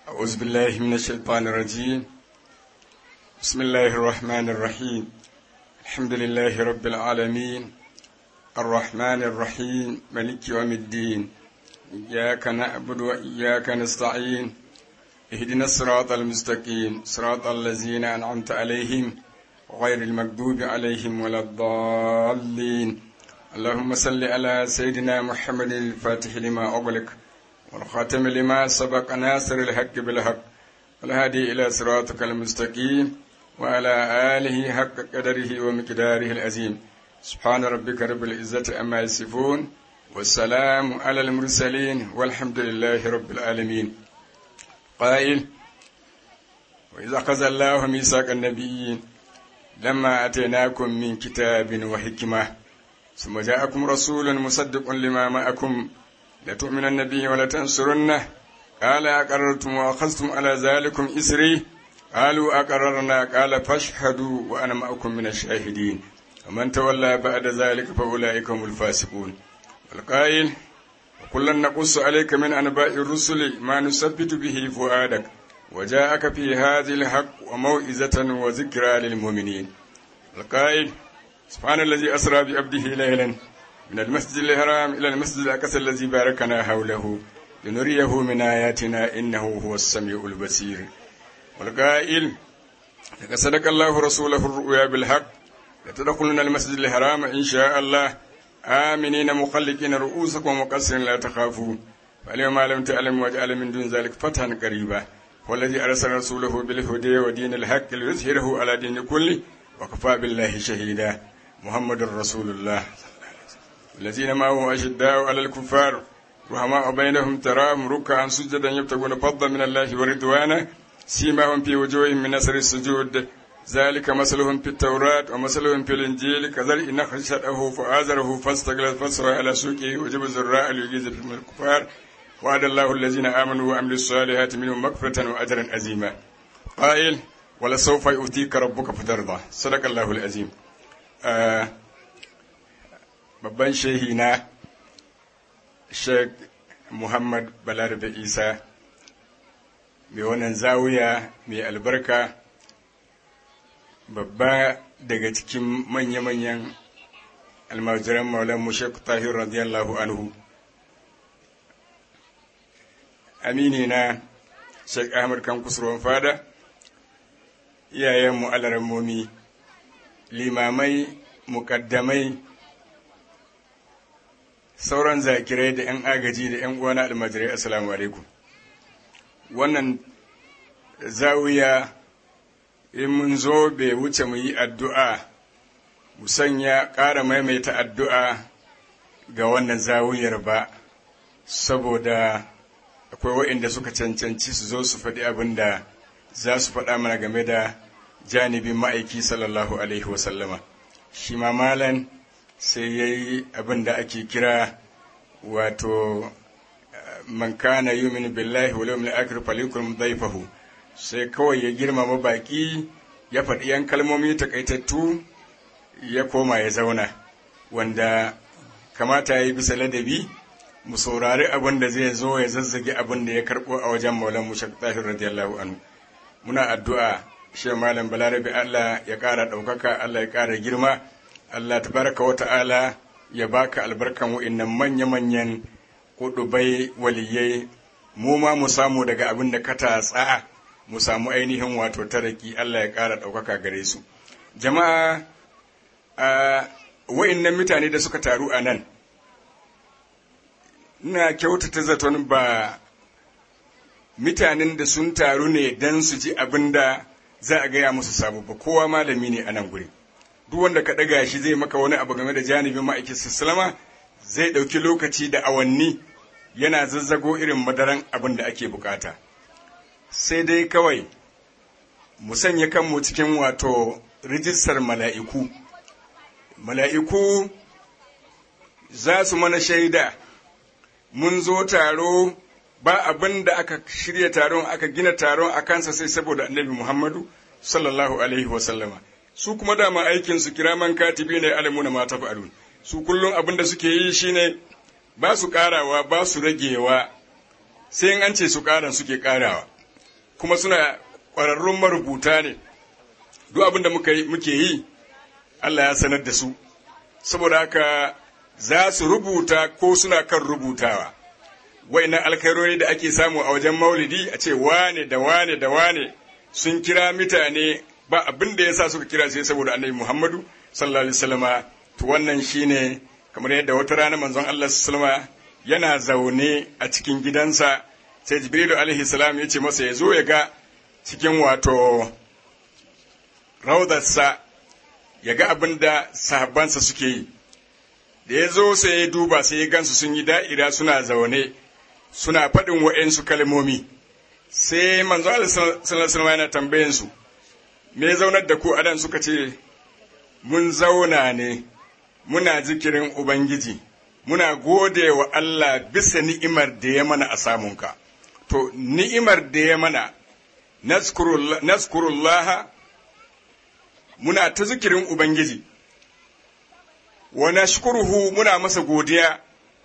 أعوذ بالله من الشيطان الرجيم بسم الله الرحمن الرحيم الحمد لله رب العالمين الرحمن الرحيم ملك يوم الدين إياك نعبد وإياك نستعين اهدنا الصراط المستقيم صراط الذين أنعمت عليهم غير المكذوب عليهم ولا الضالين اللهم صل على سيدنا محمد الفاتح لما أغلق والخاتم لما سبق ناصر الحق بالحق والهادي إلى صراطك المستقيم وعلى آله حق قدره ومقداره العظيم سبحان ربك رب العزة أما يصفون والسلام على المرسلين والحمد لله رب العالمين قائل وإذا أخذ الله ميثاق النبيين لما أتيناكم من كتاب وحكمة ثم جاءكم رسول مصدق لما معكم لتؤمنن به ولتنصرنه قال أقررتم وأخذتم على ذلكم إسري قالوا أقررنا قال فاشهدوا وأنا معكم من الشاهدين ومن تولى بعد ذلك فأولئك هم الفاسقون والقائل وكلا نقص عليك من أنباء الرسل ما نثبت به فؤادك وجاءك في هذه الحق وموئزة وذكرى للمؤمنين القائل سبحان الذي أسرى بعبده ليلا من المسجد الحرام إلى المسجد الأقصى الذي باركنا حوله لنريه من آياتنا إنه هو السميع البصير والقائل لقد صدق الله رسوله الرؤيا بالحق لتدخلن المسجد الحرام إن شاء الله آمنين مقلقين رؤوسكم ومقصرين لا تخافوا فاليوم لم تعلم واجعل من دون ذلك فتحا قريبا والذي أرسل رسوله بالهدى ودين الحق ليظهره على دين كله وكفى بالله شهيدا محمد رسول الله الذين معه أشداء على الكفار رحماء بينهم تراهم ركعا سجدا يبتغون فضلا من الله ورضوانا سيماهم في وجوههم من نصر السجود ذلك مثلهم في التوراة ومثلهم في الإنجيل كذلك نخل شرعه فآزره فاستغلظ فاستوى على سوقه وجب الزراء ليجيز من الكفار وعد الله الذين آمنوا وعملوا الصالحات منهم مغفرة وأجرا عظيما قائل ولسوف يؤتيك ربك فترضى صدق الله العظيم آه babban shehi na sheikh muhammad balarabe isa mai wannan zawiya mai albarka babba daga cikin manya-manyan almajiran maulan mu sheikh tahir radiyallahu anhu amini na sheikh ahmad kan kusurwan fada iyayenmu alarammomi limamai mukaddamai sauran zakirai da 'yan agaji da 'yan uwana almajirai assalamu alaikum wannan zawiya in mun zo bai wuce mu yi addu'a mu sanya ƙara maimaita addu'a ga wannan zawiyar ba saboda akwai waɗanda suka cancanci su zo su faɗi abin da za su faɗa mana game da janibin ma'aiki sallallahu alaihi wasallama shi ma malan sai ya yi abin da ake kira wato man kana yumin billahi wal yawmil akhir falyakun dhayfahu sai kawai ya girmama baki ya faɗi yan kalmomi takaitattu ya koma ya zauna wanda kamata ya yi bisa ladabi mu saurari abin da zai zo ya zazzage abin da ya karɓo a wajen maulan mu shaktahi radiyallahu anhu muna addu'a shi malam balarabe Allah ya ƙara ɗaukaka Allah ya ƙara girma Allah tabaraka wa ta'ala ya baka albarkan wa'innan manya-manyan kudubai waliyai mu ma mu samu daga abin da ka tatsa mu samu ainihin wato taraki Allah ya ƙara ɗaukaka gare su jama'a a wa'innan mutane da suka taru a nan ina kyautata zaton ba mutanen da sun taru ne don su ji abin da za a gaya musu sabu ba kowa malami ne a nan guri duk wanda ka ɗaga shi zai maka wani abu game da janibin ma'aikin sallama zai ɗauki lokaci da awanni yana zazzago irin madaran abin da ake bukata sai dai kawai mu sanya kanmu cikin wato rijistar mala'iku mala'iku za su mana shaida mun zo taro ba abin da aka shirya taron aka gina taron a kansa sai saboda annabi muhammadu sallallahu alaihi wasallama su kuma dama aikin su kiraman katibi ne alamuna ma tafa'alun su kullum abin da suke yi shine ba su karawa ba su ragewa sai in an ce su karan suke karawa kuma suna ƙwararrun marubuta ne duk abin da muke yi Allah ya sanar da su saboda haka za su rubuta ko suna kan rubutawa wa'annan alkairori da ake samu a wajen maulidi a ce wane da wane da wane sun kira mutane ba abin da ya sa suka kira sai saboda annabi Muhammadu sallallahu alaihi wasallama to wannan shine kamar yadda wata rana manzon Allah sallallahu yana zaune a cikin gidansa sai Jibrilu alaihi salam ya ce masa ya zo ya ga cikin wato raudarsa ya ga abin da sahabbansa suke yi da ya zo sai ya duba sai ya gansu sun yi da'ira suna zaune suna faɗin wa'yansu kalmomi sai manzo Allah sallallahu yana tambayin su me zaunar da ku adan suka ce mun zauna ne muna zikirin ubangiji muna gode wa Allah bisa ni'imar da ya mana a samunka to ni'imar da ya mana naskurullaha muna ta zikirin ubangiji wa nashkuruhu muna masa godiya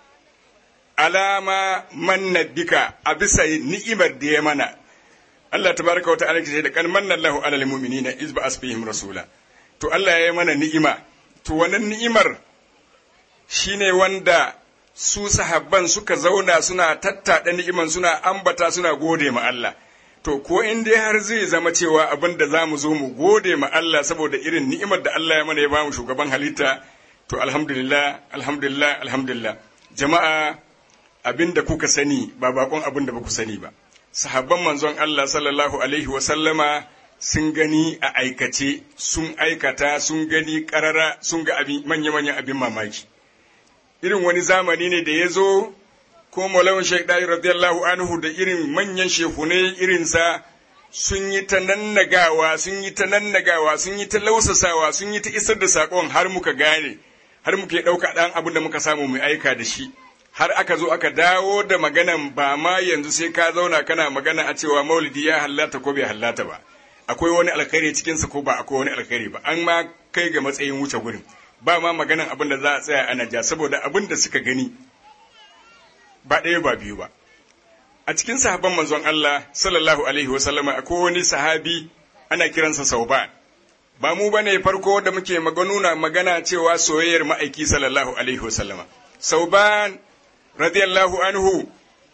alama manna bika a bisa ni'imar da ya mana Allah tabaraka wa ta'ala ce da kan manna Allahu alal mu'minina iz ba'as fihim rasula to Allah ya yi mana ni'ima to wannan ni'imar shine wanda su sahabban suka zauna suna tattaɗa ni'iman suna ambata suna gode ma Allah to ko in dai har zai zama cewa abin da za mu zo mu gode ma Allah saboda irin ni'imar da Allah ya mana ya bamu shugaban halitta to alhamdulillah alhamdulillah alhamdulillah jama'a abin da kuka sani ba bakon abin da ba ku sani ba sahabban manzon Allah sallallahu alaihi wa sallama sun gani a aikace sun aikata sun gani karara sun ga abin manya-manyan abin mamaki irin wani zamani ne da ya zo ko malawan shaikh dai radiyallahu anhu da irin manyan shehunai irinsa sun yi ta nannagawa sun yi ta nannagawa sun yi ta lausasawa sun yi ta isar da sakon har muka gane har muke ɗauka ɗan abin da muka samu mu aika da shi har aka zo aka dawo da maganan ba ma yanzu sai ka zauna kana magana a cewa maulidi ya hallata ko bai hallata ba akwai wani alkhairi cikinsa ko ba akwai wani alkhairi ba an ma kai ga matsayin wuce gurin ba ma maganan abin da za a tsaya ana ja saboda abin da suka gani ba ɗaya ba biyu ba a cikin sahabban manzon Allah sallallahu alaihi wasallama akwai wani sahabi ana kiransa Sauban ba mu bane farko da muke maganuna magana cewa soyayyar ma'aiki sallallahu alaihi wasallama Sauban radiyallahu anhu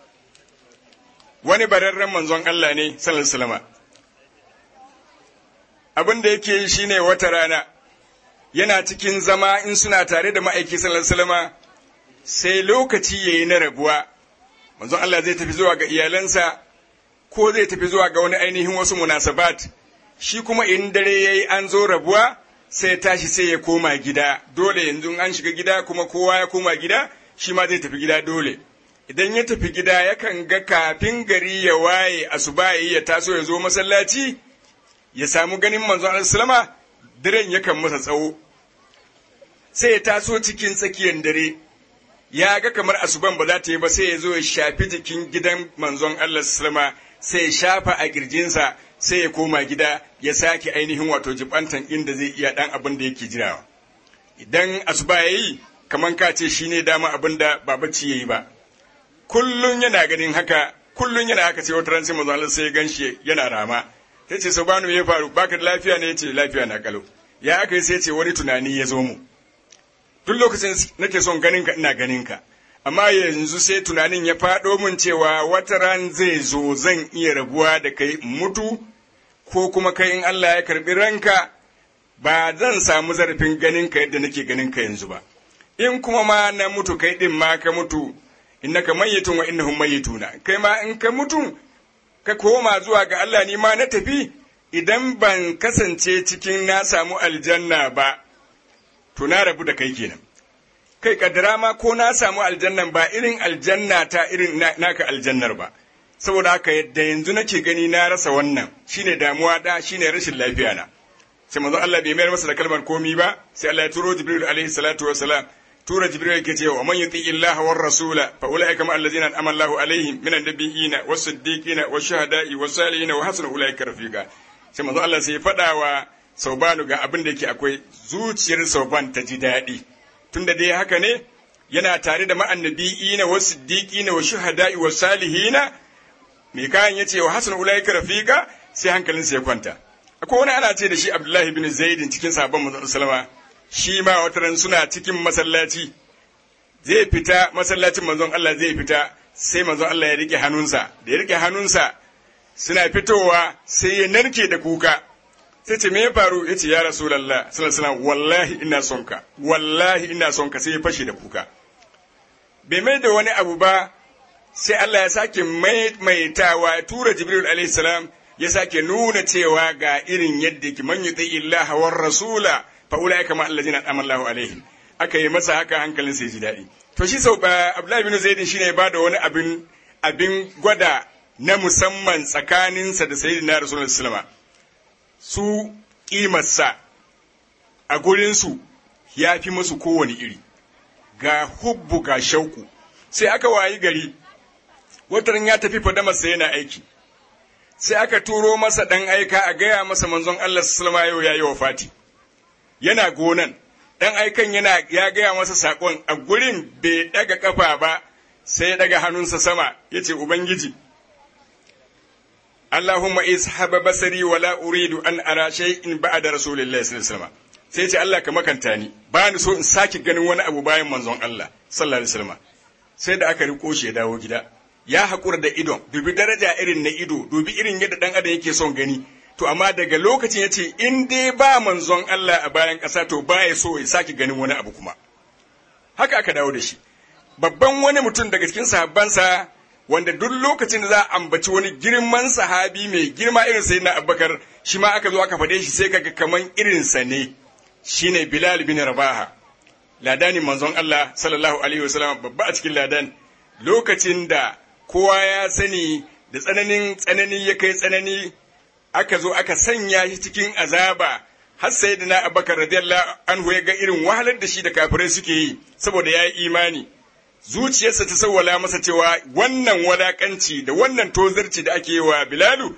wani bararren manzon Allah ne sallallahu alaihi wasallama abin da yake yi shine wata rana yana cikin zama in suna tare da ma'aiki sallallahu alaihi wasallama sai lokaci yayi na rabuwa manzon Allah zai tafi zuwa ga iyalansa ko zai tafi zuwa ga wani ainihin wasu munasabat shi kuma in dare yayi an zo rabuwa sai tashi sai ya koma gida dole yanzu an shiga gida kuma kowa ya koma gida shi ma zai tafi gida dole idan ya tafi gida yakan ga kafin gari ya waye asuba ya taso ya zo masallaci ya samu ganin manzon Allah sallama daren yakan masa tsawo sai ya taso cikin tsakiyar dare ya ga kamar asuban ba za ta yi ba sai ya zo ya shafi jikin gidan manzon Allah sallama sai ya shafa a kirjinsa sai ya koma gida ya sake ainihin wato jibantan inda zai iya dan abin da yake jirawa idan asuba ya yi kamar ka ce shi ne dama abin da ba bacci ya yi ba kullum yana ganin haka kullum yana haka sai wata ran sai manzon Allah sai ya ganshi yana rama ya ce sabanu ya faru baka da lafiya ne ya ce lafiya na kalau ya aka yi sai ce wani tunani ya zo mu duk lokacin nake son ganin ka ina ganin ka amma yanzu sai tunanin ya faɗo min cewa wata ran zai zo zan iya rabuwa da kai mutu ko kuma kai in Allah ya karbi ranka ba zan samu zarafin ganin ka yadda nake ganin ka yanzu ba in kuma ma na mutu kai din ma ka mutu innaka mayyitun wa innahum mayyituna kai ma in ka mutu ka koma zuwa ga Allah ni ma na tafi idan ban kasance cikin na samu aljanna ba to na rabu da kai kenan kai kaddara ma ko na samu aljannan ba irin aljanna ta irin naka aljannar ba saboda haka yadda yanzu nake gani na rasa wannan shine damuwa da shine rashin lafiya na sai manzo Allah bai mayar masa da kalmar komi ba sai Allah ya turo Jibril alaihi salatu wassalam tura Jibril yake cewa man yuti illaha war rasula fa ulaika ma allazina an'ama Allahu alaihim minan nabiyina was siddiqina was shuhada'i was salihin wa hasuna ulaika rafiqa sai manzo Allah sai ya faɗa wa Saubanu ga abin da yake akwai zuciyar Sauban ta ji daɗi tunda dai haka ne yana tare da ma'annabi'ina wa siddiqina wa shuhada'i wa salihina mai kayan ya ce wa hasan ulaika rafiqa sai hankalinsa ya kwanta akwai wani ana ce da shi abdullahi bin zaidin cikin sabon manzon sallama shi ma wata ran suna cikin masallaci zai fita masallacin manzon Allah zai fita sai manzon Allah ya rike hannunsa da ya rike hannunsa suna fitowa sai ya narke da kuka sai ce me ya faru ya ce ya rasulallah sallallahu wallahi ina son ka wallahi ina son ka sai ya fashe da kuka bai mai da wani abu ba sai Allah ya sake maimaitawa ya tura Jibril alaihi salam ya sake nuna cewa ga irin yadda ki man yuti illaha war rasula fa ulaika ma allazina amallahu alaihim aka yi masa haka hankalin sai ji daɗi to shi sau ba Abdullahi bin Zaid shine ba da wani abin abin gwada na musamman tsakaninsa da sayyidina Rasulullahi sallallahu su kimarsa a gurinsu ya fi musu kowane iri ga hubbu ga shauku sai aka wayi gari wataran ya tafi fadamarsa yana aiki sai aka turo masa ɗan aika a gaya masa manzon Allah sallama yau ya yi wa fati yana gonan ɗan aikan yana ya gaya masa saƙon a gurin bai ɗaga ƙafa ba sai ya ɗaga hannunsa sama ya ce ubangiji Allahumma ishaba basari wala uridu an ara shay'in ba'da rasulillahi sallallahu alaihi wasallam sai ce Allah ka makanta ni ba ni so in sake ganin wani abu bayan manzon Allah sallallahu alaihi wasallam sai da aka riko shi ya dawo gida ya haƙura da idon dubi daraja irin na ido dubi irin yadda dan adam yake son gani to amma daga lokacin ya ce in dai ba manzon Allah a bayan ƙasa to ba ya so ya sake ganin wani abu kuma haka aka dawo da shi babban wani mutum daga cikin sahabbansa wanda duk lokacin da za a ambaci wani girman sahabi mai girma irin sai na abubakar shi ma aka zo aka faɗe shi sai kaga kaman irinsa ne shine bilal bin rabaha ladani manzon Allah sallallahu alaihi wasallam babba a cikin ladan lokacin da kowa ya sani da tsananin tsanani ya kai tsanani aka zo aka sanya shi cikin azaba har sai da na abubakar radiyallahu anhu ya ga irin wahalar da shi da kafirai suke yi saboda ya yi imani zuciyarsa ta sawwala masa cewa wannan walakanci da wannan tozarci da ake yi wa Bilalu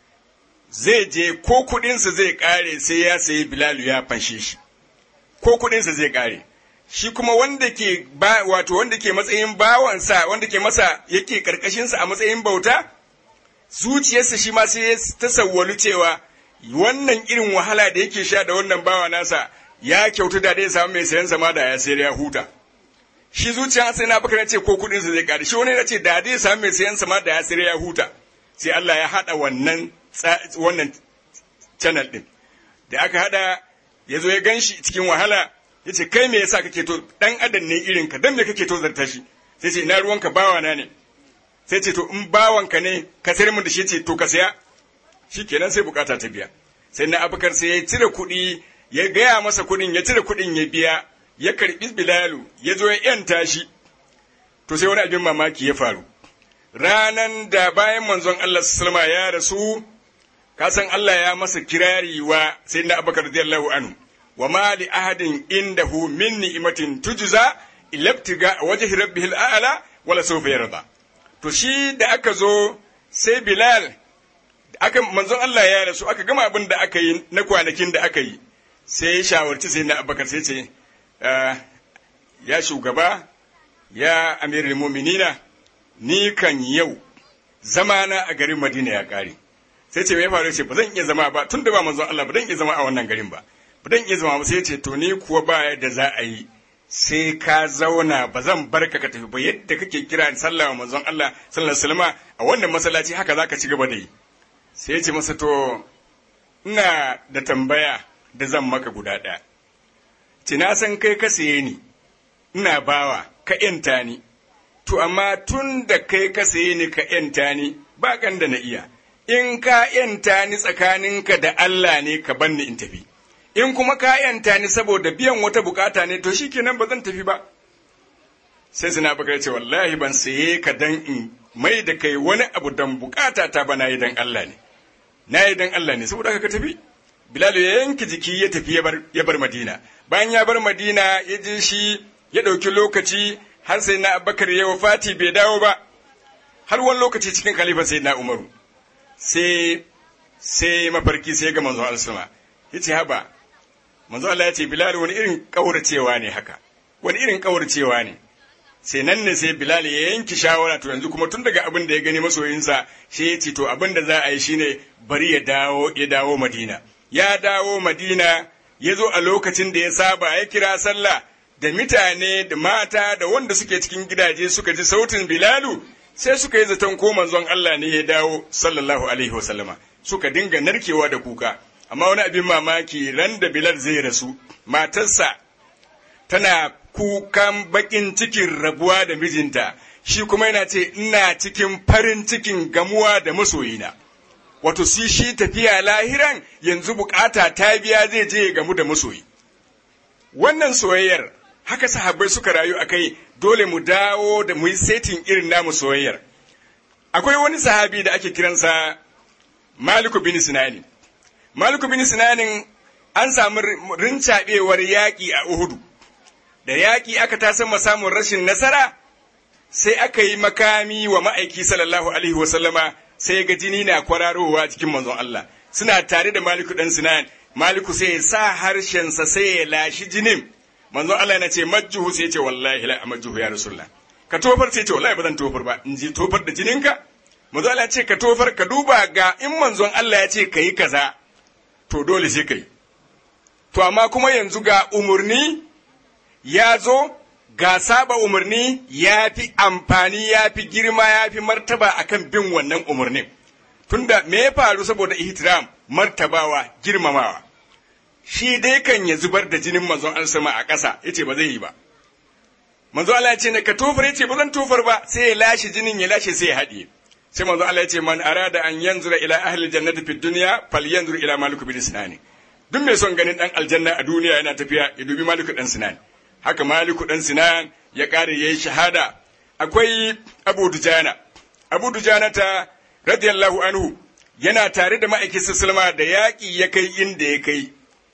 zai je ko kuɗinsa zai ƙare sai ya sayi Bilalu ya fanshe shi ko kuɗinsa zai ƙare shi kuma wanda ke ba wato wanda ke matsayin bawansa wanda ke masa yake karkashinsa a matsayin bauta zuciyarsa shi ma sai ta sawwalu cewa wannan irin wahala da yake sha da wannan bawa nasa ya kyautu da dai samu mai sayan sama da ya sayar ya huta shi zuciya sai na baka ce ko kudin sa zai kare shi wani ya ce da dai samu mai sayan sama da ya sayar ya huta sai Allah ya hada wannan wannan channel din da aka hada ya zo ya ganshi cikin wahala ya ce kai me yasa kake to dan adam ne irin ka dan me kake to zarta shi sai ce ina ruwanka bawa na ne sai ce to in bawanka ne ka sayar mun da shi ce to ka saya shikenan sai bukata ta biya sai na abubakar sai ya cire kuɗi ya gaya masa kuɗin ya cire kuɗin ya biya ya karɓi bilalu ya zo ya yanta shi to sai wani abin mamaki ya faru ranan da bayan manzon Allah sallama ya rasu ka san Allah ya masa kirari wa sayyidina abubakar radiyallahu anhu wa ma li ahadin indahu min ni'matin tujza ilabtiga wajhi rabbihil a'la wala sawfa yarda to shi da aka zo sai bilal aka manzon Allah ya rasu aka gama abin da aka yi na kwanakin da aka yi sai ya shawarci sai na abubakar sai ce ya shugaba ya amirul mu'minina ni kan yau zamana a garin madina ya kare sai ce me ya faru ce ba zan iya zama ba tun da ba manzon Allah ba zan iya zama a wannan garin ba ba zan iya zama ba sai ce to ni kuwa ba da za a yi sai ka zauna ba zan bar ka tafi ba yadda kake kira sallah wa manzon Allah sallallahu alaihi wasallam a wannan masallaci haka zaka ci gaba da yi sai ya ce masa to ina da tambaya da zan maka guda ɗaya ci na san kai ka saye ni ina bawa ka yanta ni to amma tun da kai ka saye ni ka yanta ni ba kan da na iya in ka yanta ni tsakaninka da Allah ne ka banni in tafi in kuma ka yanta ni saboda biyan wata bukata ne to shikenan ba zan tafi ba sai suna bakar ce wallahi ban saye ka dan in mai da kai wani abu dan bukata ta ba na yi dan Allah ne na yi dan Allah ne saboda ka tafi Bilal ya yanke jiki ya tafi ya bar Madina bayan ya bar Madina ya je shi ya ɗauki lokaci har sai na Abubakar ya wafati bai dawo ba har wani lokaci cikin khalifa sai na Umaru sai sai mafarki sai ga manzon Allah ya ce haba manzo Allah ya ce Bilal wani irin kauracewa ne haka wani irin kauracewa ne sai nan ne sai bilal ya yanki shawara to yanzu kuma tun daga abin da ya gani masoyinsa shi ya ce to abin da za a yi shine bari ya dawo ya dawo madina ya dawo madina ya zo a lokacin da ya saba ya kira sallah da mutane da mata da wanda suke cikin gidaje suka ji sautin bilalu sai suka yi zaton ko manzon Allah ne ya dawo sallallahu alaihi wasallama suka dinga narkewa da kuka amma wani abin mamaki ran da bilal zai rasu matarsa tana kukan bakin cikin rabuwa da mijinta shi kuma yana ce ina cikin farin cikin gamuwa da masoyina wato si shi tafiya lahiran yanzu bukata ta biya zai je ya gamu da masoyi wannan soyayyar haka sahabbai suka rayu a kai dole mu dawo da mu yi setin irin namu soyayyar akwai wani sahabi da ake kiransa maliku bin sinani maliku bin sinanin an samu rincaɓewar yaƙi a uhudu da yaƙi aka tasan samun rashin nasara sai aka yi makami wa ma'aiki sallallahu alaihi wasallama sai ga jini na kwararowa cikin manzon Allah suna tare da maliku dan sinan maliku sai ya sa harshensa sai ya lashi jinin manzon Allah na ce majjuhu sai ya ce wallahi la majjuhu ya rasulullah ka tofar sai ya ce wallahi ba zan tofar ba in ji tofar da jininka manzon Allah ya ce ka tofar ka duba ga in manzon Allah ya ce ka yi kaza to dole sai ka yi to amma kuma yanzu ga umurni ya zo ga saba umarni ya fi amfani ya fi girma ya fi martaba akan bin wannan umarnin tunda me ya faru saboda ihtiram martabawa girmamawa shi dai kan ya zubar da jinin manzon Allah sama a ƙasa yace ba zai yi ba manzo Allah ya ce ne ka tofar yace ba zan tofar ba sai ya lashe jinin ya lashe sai ya haɗiye sai manzo Allah ya ce man arada an yanzura ila ahli jannati fid dunya falyanzur ila malik bin sinani duk mai son ganin dan aljanna a duniya yana tafiya ya dubi malik dan sinani haka maliku ɗan sinan ya ƙare ya yi shahada akwai abu dujana abu dujana ta radiyallahu anhu yana tare da ma'aikin sallama da yaƙi ya kai inda ya kai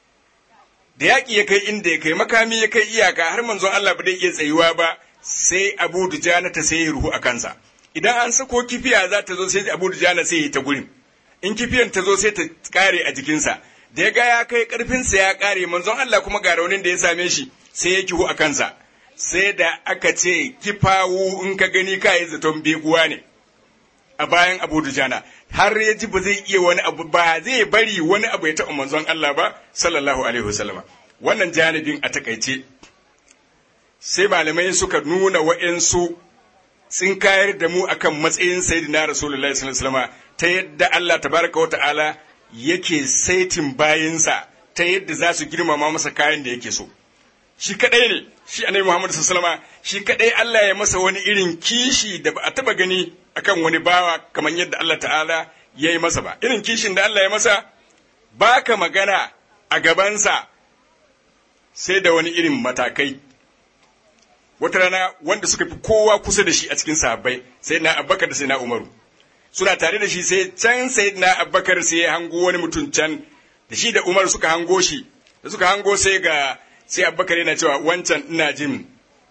da yaƙi ya kai inda ya kai makami ya kai iyaka har manzon Allah ba zai iya tsayuwa ba sai abu dujana ta sai ruhu a kansa idan an sako kifiya za ta zo sai abu dujana sai ya ta gurin in kifiyan ta zo sai ta ƙare a jikinsa da ya ga ya kai ƙarfinsa ya ƙare manzon Allah kuma ga raunin da ya same shi sai ya kihu a kansa sai da aka ce kifawu in ka gani ka yi zaton beguwa ne a bayan abu dujana har ya ji ba zai iya wani abu ba zai bari wani abu ya taɓa manzon Allah ba sallallahu alaihi wasallam wannan janibin a takaice sai malamai suka nuna wa'insu sun kayar da mu akan matsayin sayyidina rasulullahi sallallahu alaihi wasallam ta yadda Allah tabaraka wa ta'ala yake saitin bayinsa ta yadda za su girmama masa kayan da yake so shi kadai ne shi annabi Muhammad sallallahu alaihi shi kadai Allah ya masa wani irin kishi da ba a taba gani akan wani bawa kamar yadda Allah ta'ala ya yi masa ba irin kishin da Allah ya masa baka magana a gabansa sai da wani irin matakai wata rana wanda suka fi kowa kusa da shi a cikin sahabbai sai na Abubakar da sai na Umaru suna tare da shi sai can sai na Abubakar sai ya hango wani mutum can da shi da Umar suka hango shi da suka hango sai ga sai abubakar yana cewa wancan ina jin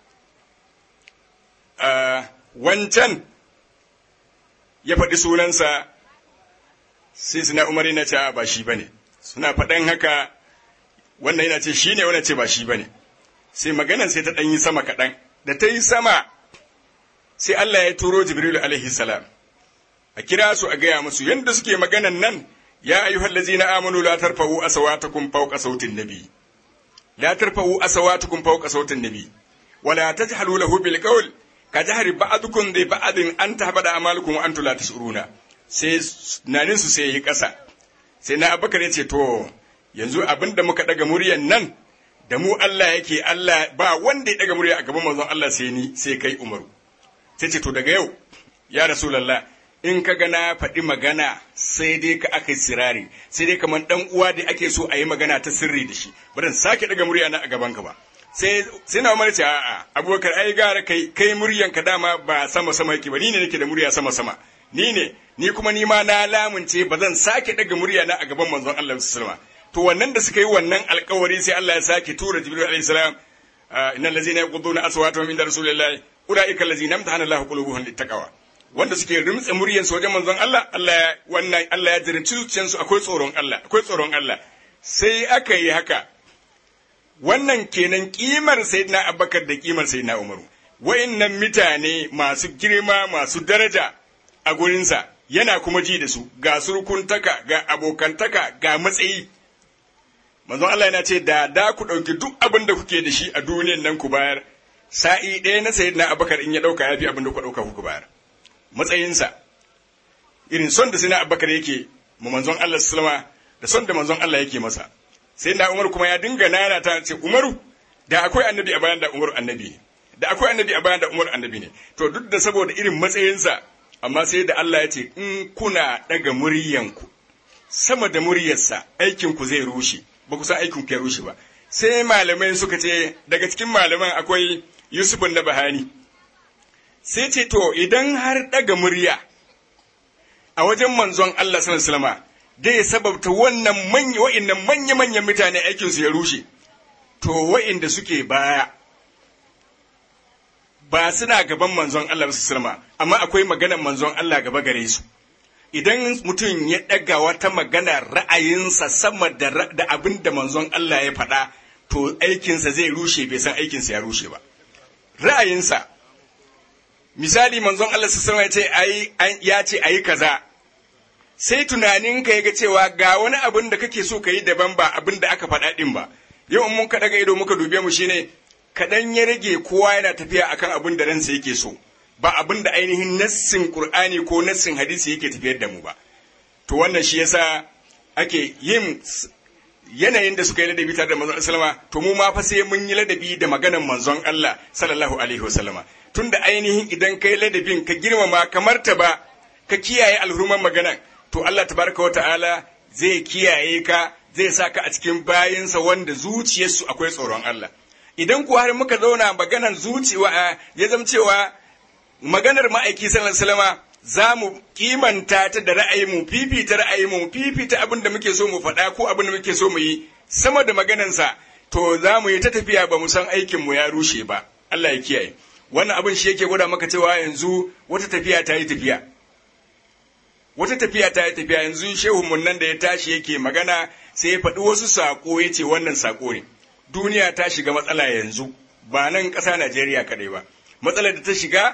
wancan ya faɗi sunansa sai suna umar yana cewa ba shi bane suna faɗan haka wannan yana ce shi ne wannan ce ba shi bane sai maganan sai ta ɗan yi sama kaɗan da ta yi sama sai Allah ya turo Jibrilu alaihi salam a kira su a gaya musu yadda suke maganan nan ya ayyuhallazina amanu la tarfa'u asawatakum fawqa sautin nabi لا ترفعوا أصواتكم فوق صوت النبي ولا تجهلوا له بالقول كجهر بعضكم لبعض أن تهبط أعمالكم وأنتم لا تشعرون sai naninsu sai yi ƙasa sai na abubakar ya ce to yanzu abin da muka ɗaga muryan nan da mu Allah yake Allah ba wanda ya ɗaga murya a gaban manzon Allah sai ni sai kai umaru sai ce to daga yau ya rasulallah in ka ga na faɗi magana sai dai ka aka sirari sai dai kamar ɗan uwa da ake so a yi magana ta sirri da shi bari sake daga murya na a gaban ka ba sai sai na umar ce a'a abubakar ai gara kai kai muryan ka dama ba sama sama yake ba ni ne nake da murya sama sama ni ne ni kuma ni ma na lamunce ba zan sake daga murya na a gaban manzon Allah sallallahu alaihi to wannan da suka yi wannan alkawari sai Allah ya sake tura Jibril alaihi salam innal ladzina yaquduna aswatahum inda rasulillahi ulaika allazina amtahana Allahu qulubuhum littaqwa wanda suke rimtsa muryansu wajen manzon Allah Allah wannan Allah ya jirinci zuciyarsu akwai tsoron Allah akwai tsoron Allah sai aka yi haka wannan kenan kimar sayyidina Abubakar da kimar sayyidina Umaru wa'innan mutane masu girma masu daraja a gurinsa yana kuma ji da su ga surkuntaka ga abokantaka ga matsayi manzon Allah yana ce da da ku ɗauki duk abin da kuke da shi a duniyan nan ku bayar sa'i ɗaya na sayi na abakar in ya ɗauka ya fi abin da ku ɗauka ku bayar matsayinsa irin son da sai na abakar yake ma manzon Allah sallama da son da manzon Allah yake masa sai na Umar kuma ya dinga nana ta ce Umaru da akwai annabi a bayan da Umaru annabi ne da akwai annabi a bayan da Umaru annabi ne to duk da saboda irin matsayinsa amma sai da Allah ya ce in kuna daga muryanku sama da muryarsa aikinku zai rushe ba ku san aikinku ya rushe ba sai malamai suka ce daga cikin malaman akwai Yusuf na Bahani sai ce to idan har daga murya a wajen manzon Allah sallallahu alaihi wasallam dai sababta wannan manya wa'annan manya manyan mutane aikin su ya rushe to wa'inda suke baya ba suna gaban manzon Allah sallallahu alaihi amma akwai maganar manzon Allah gaba gare su idan mutum ya ɗaga wata magana ra'ayinsa sama da, da abin da manzon Allah ya faɗa to aikinsa zai rushe bai san aikinsa ya rushe ba ra'ayinsa misali manzon Allah sallallahu alaihi ya ce ayi kaza sai tunaninka ya ga cewa ga wani abin da kake so ka yi daban ba abin da aka faɗa ɗin ba yau in mun ka daga ido muka dube mu shine kaɗan ya rage kowa yana tafiya akan abin da ransa yake so ba abin da ainihin nassin qur'ani ko nassin hadisi yake tafiyar da mu ba to wannan shi yasa ake yin yanayin da suka yi ladabi tare da manzon sallama to mu ma fa sai mun yi ladabi da maganar manzon Allah sallallahu alaihi wasallama tunda ainihin idan kai ladabin ka girmama kamar ta ba ka kiyaye alhurman maganar to Allah tabaraka wa ta'ala zai kiyaye ka zai sa ka a cikin bayinsa wanda zuciyarsu akwai tsoron Allah idan ku har muka zauna maganar zuciya ya zama cewa maganar ma'aiki sallallahu alaihi wasallama za mu kimanta ta da ra'ayinmu fifita ra'ayinmu fifita abin da muke so mu faɗa ko abin da muke so mu yi sama da maganansa to za mu yi ta tafiya ba mu san aikinmu ya rushe ba Allah ya kiyaye wannan abin shi yake gwada maka cewa yanzu wata tafiya ta yi tafiya wata tafiya ta yi tafiya yanzu shehu mun nan da ya tashi yake magana sai ya faɗi wasu saƙo ya ce wannan saƙo ne duniya ta shiga matsala yanzu ba nan ƙasa Najeriya kaɗai ba matsalar da ta shiga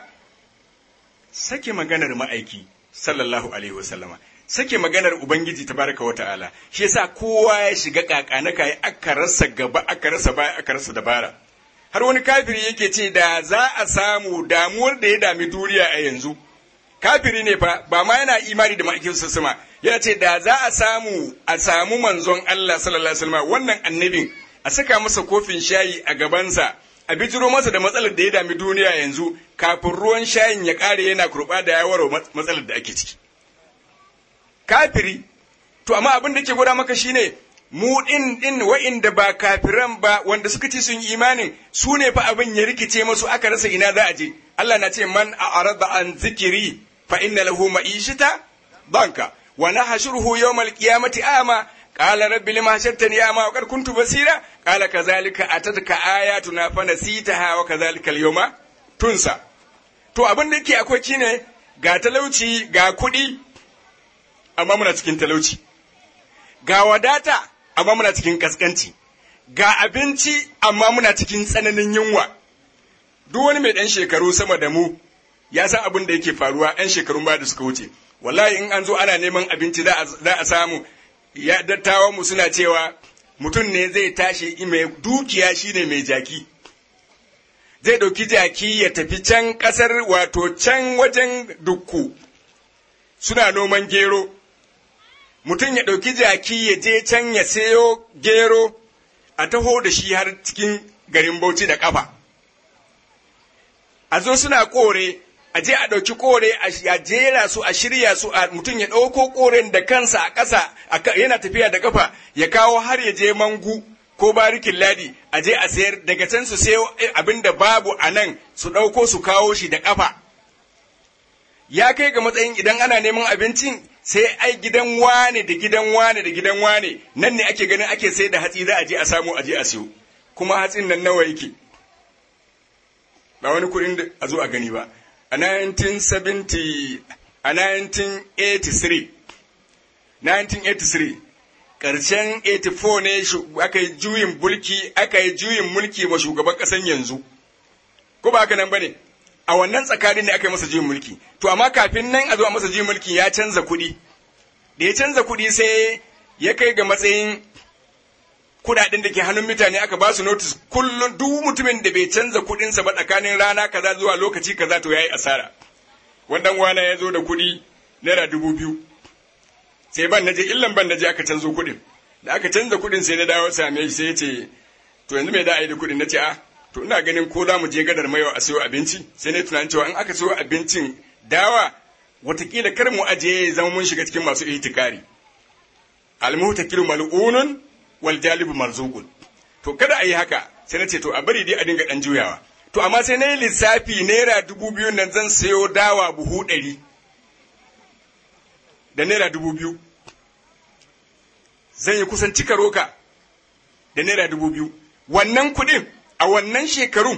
sake maganar ma'aiki sallallahu alaihi wasallama sake maganar ubangiji tabaraka wa ta'ala shi yasa kowa ya shiga kakana kai aka rasa gaba aka rasa baya aka rasa dabara har wani kafiri yake ce da za a samu damuwar da ya dami duniya a yanzu kafiri ne fa ba ma yana imani da ma'aikin sama yana ce da za a samu a samu manzon Allah sallallahu alaihi wasallama wannan annabin a saka masa kofin shayi a gabansa a bijiro masa da matsalar da ya dami duniya yanzu kafin ruwan shayin ya ƙare yana kurɓa da yawaro matsalar da ake ciki. Kafiri, to amma abin da ke gwada maka shine mu ɗin ɗin wa'inda ba kafiran ba wanda suka ce sun imanin su ne fa abin ya rikice masu aka rasa ina za a je. Allah na ce man a arada an zikiri fa inna lahu ma'ishita banka wa nahshuruhu yawmal qiyamati ama قال رب لما حشرتني أعمى وقد كنت بصيرا قال كذلك أتتك آياتنا فنسيتها وكذلك اليوم تنسى to abin da yake akwai shine ga talauci ga kuɗi amma muna cikin talauci ga wadata amma muna cikin kaskanci ga abinci amma muna cikin tsananin yunwa duk wani mai ɗan shekaru sama da mu ya san abin da yake faruwa 'yan shekarun ba da suka wuce wallahi in an zo ana neman abinci za a samu ya dattawan mu suna cewa mutum ne zai tashi mai dukiya shine mai jaki zai ɗauki jaki ya tafi can ƙasar wato can wajen dukku suna noman gero mutum ya ɗauki jaki ya je can ya sayo gero a taho da shi har cikin garin bauchi da ƙafa a zo suna kore a je a ɗauki kore a jera su a shirya su a mutum ya ɗauko koren da kansa a ƙasa yana tafiya da kafa ya kawo har ya je mangu ko barikin ladi a je a sayar daga can su sayo abin da babu a nan su ɗauko su kawo shi da kafa ya kai ga matsayin idan ana neman abincin sai ai gidan wane da gidan wane da gidan wane nan ne ake ganin ake sai da hatsi za a je a samu a je a siyo kuma hatsin nan nawa yake ba wani kuɗin da a zo a gani ba a 1970 a 1983 1983 ƙarshen 84 ne aka yi juyin mulki aka yi juyin mulki ma shugaban ƙasan yanzu ko ba haka nan bane a wannan tsakanin ne aka yi masa juyin mulki to amma kafin nan a zo a masa juyin mulki ya canza kuɗi da ya canza kuɗi sai ya kai ga matsayin kuɗaɗen da ke hannun mutane aka ba su notice kullum duk mutumin da bai canza kuɗinsa ba tsakanin rana kaza zuwa lokaci kaza to yayi asara wannan wana ya zo da kuɗi naira dubu biyu sai ban naje illan ban naje aka canzo kuɗin da aka canza kuɗin sai na dawo same shi sai ya ce to yanzu me da a yi da kuɗin na ce a to ina ganin ko za mu je gadar mayo a sayo abinci sai na tunanin cewa in aka sayo abincin dawa watakila kar mu ajiye ya zama mun shiga cikin masu ihtikari almuhtakilu mal'unun wal jalibu marzuqun to kada a yi haka sai na ce to a bari dai a dinga dan juyawa to amma sai na yi lissafi naira dubu biyu nan zan sayo dawa buhu ɗari da naira dubu biyu zan yi kusan cika roka da naira dubu biyu wannan kuɗin a wannan shekarun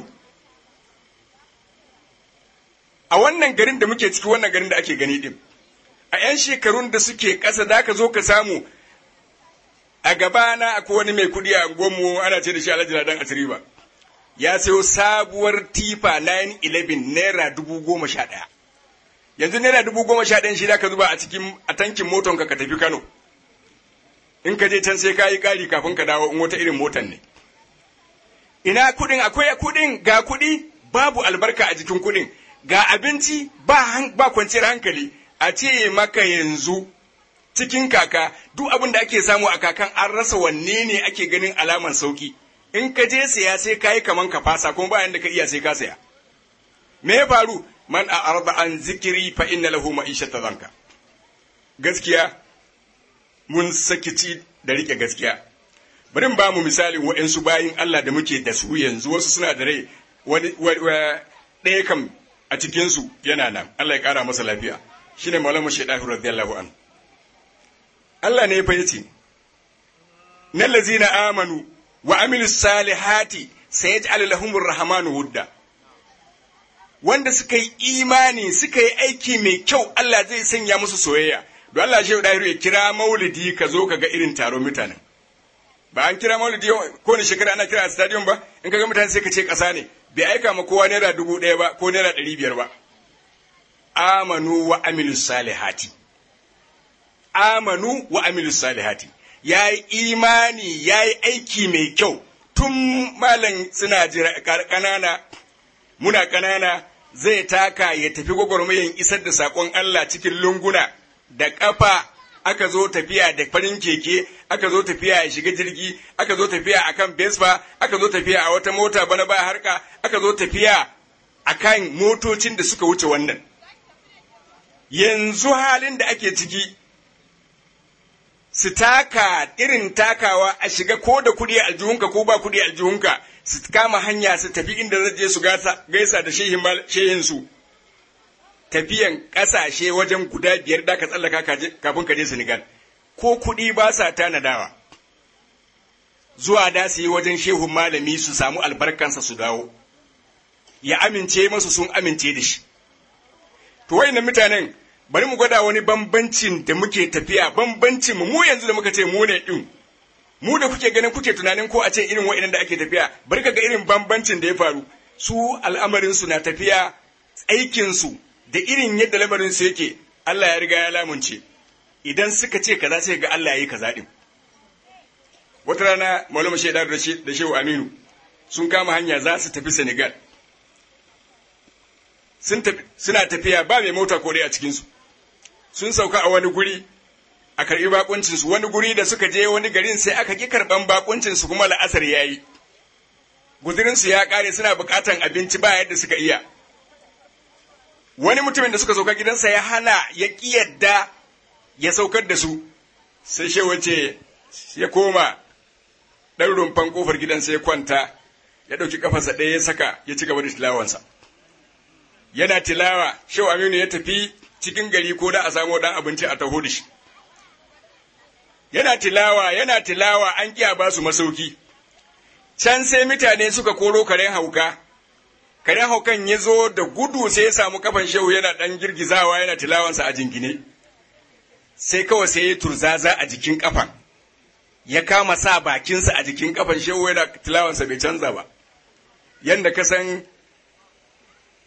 a wannan garin da muke ciki wannan garin da ake gani din a 'yan shekarun da suke ƙasa da ka zo ka samu a gabana akwai wani mai kuɗi a gomu ana ce da shi alhaji ladan asiriba ya sayo sabuwar tifa 911 naira dubu goma sha ɗaya yanzu naira dubu goma sha ɗayan shi da ka zuba a cikin a tankin motonka ka tafi kano in ka je can sai ka yi ƙari kafin ka dawo in wata irin motan ne ina kuɗin akwai kuɗin ga kuɗi babu albarka a jikin kuɗin ga abinci ba, ba kwanciyar hankali a ce maka yanzu cikin kaka duk abin da ake samu a kakan an rasa wanne ne ake ganin alaman sauki in ka je saya sai ka yi kaman ka fasa kuma bayan da ka iya sai ka saya me ya faru man a arba an zikiri fa inna lahu ma'ishata zanka gaskiya mun sakici da rike gaskiya bari ba mu misalin waɗansu bayin Allah da muke da su yanzu wasu suna da rai wani ɗaya kam a cikinsu yana nan Allah ya ƙara masa lafiya shine maulama shaidahu radiyallahu an Allah ne fa yace nan lazina amanu wa amilus salihati sayaj'al lahumur rahmanu wudda wanda suka yi imani suka yi aiki mai kyau Allah zai sanya musu soyayya don Allah shehu dahiru ya kira maulidi ka zo ka ga irin taron mutanen ba an kira maulidi ko ne shekara ana kira a stadium ba in ka ga mutane sai ka ce ƙasa ne bai aika ma kowa naira dubu ɗaya ba ko naira ɗari biyar ba amanu wa amilu salihati amanu wa amilu salihati ya yi imani ya yi aiki mai kyau tun malam suna jira ƙanana muna ƙanana zai taka ya tafi gwagwarmayan isar da saƙon Allah cikin lunguna da ƙafa aka zo tafiya da farin keke aka zo tafiya ya shiga jirgi aka zo tafiya akan Vespa aka zo tafiya a wata mota bana ba harka aka zo tafiya akan motocin da suka wuce wannan yanzu halin da ake ciki su taka irin takawa a shiga ko da kuɗi aljihunka ko ba kuɗi aljihunka su kama hanya su tafi inda zai je su gaisa da shehinsu tafiyan ƙasashe wajen guda biyar da ka tsallaka kafin ka je Senegal ko kuɗi ba sa tanadawa zuwa da su yi wajen shehun malami su samu albarkansa su dawo ya amince masu sun amince da shi to wayannan mutanen bari mu gwada wani bambancin da muke tafiya bambancin mu mu yanzu da muka ce mu ne din mu da kuke ganin kuke tunanin ko a ce irin wayannan da ake tafiya bari ka ga irin bambancin da ya faru su al'amarin su na tafiya aikin su da irin yadda lamarin su yake Allah ya riga ya lamunce idan suka ce kaza sai ga Allah ya yi kaza din wata rana Maulana Shaidar da Shehu Aminu sun kama hanya za su tafi Senegal suna tafiya ba mai mota ko dai a cikinsu sun sauka a wani guri a karɓi bakuncinsu wani guri da suka je wani garin sai aka ƙi karɓan bakuncinsu kuma la'asar ya yi guzurinsu ya ƙare suna buƙatan abinci ba yadda suka iya wani mutumin da suka sauka gidansa ya hana ya ƙi yadda ya saukar da su sai shi wace ya koma ɗan rumfan ƙofar gidansa ya kwanta ya ɗauki ƙafarsa ɗaya ya saka ya ci gaba da tilawansa yana tilawa shehu aminu ya tafi cikin gari ko da a samu dan abinci a taho da shi yana tilawa yana tilawa an kiya ba su masauki can sai mutane suka koro karen hauka karen haukan ya zo da gudu sai ya samu kafan shehu yana dan girgizawa yana tilawansa a jingine sai kawai sai ya turzaza a jikin kafan ya kama sa bakinsa a jikin kafan shehu yana tilawansa bai canza ba yanda ka san